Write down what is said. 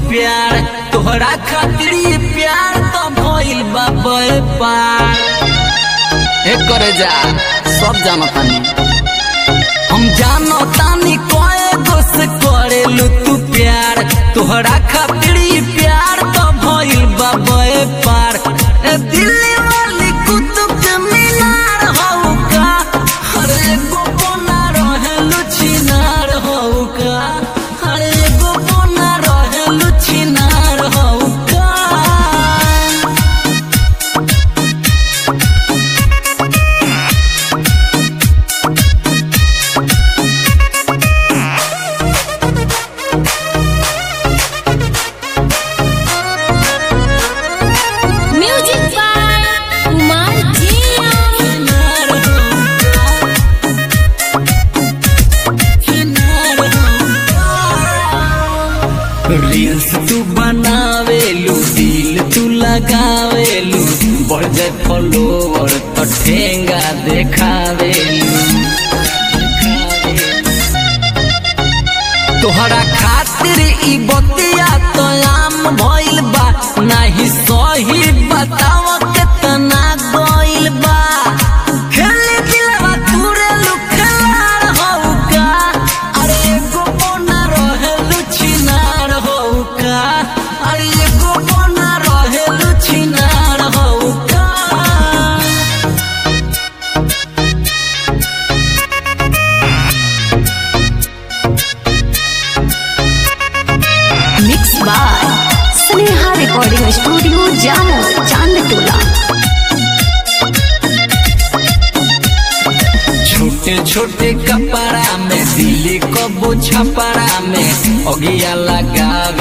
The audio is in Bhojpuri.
प्यार तोहरा खातिर ये प्यार तो भइल बा पार ए करे जा सब जानतानी हम जानतानी कोए दोस्त करेलू तू प्यार तोहरा खातिर ये प्यार तो भइल बा पार ए दिल्ली वाली कुतुब के मीनार हौ का हर एगो कोना रहेलू छिनार हौ का हर एगो कोना रहेलू छिनार हौ का म्यूजिक बाय कुमार जिया रील्स तू बनावेलू दिल तू लगावेलू बढ़ जाए फॉलोवर तो ठेंगा देखावेलू तोहरा खातिर ई बतिया तो आम भइल बा नाही सही बताव केतना गइल बा खेले दिलवा तुरे लुखलार हौ का अरे एगो कोना रहेलु छिनार हौ का अरे एगो कोना रहेलु छिनार हौ का mix by Sneha recording studio Jamo Chandtola छोटे छोटे कपड़ा में दिल्ली कबो छपरा में अगिया लगावे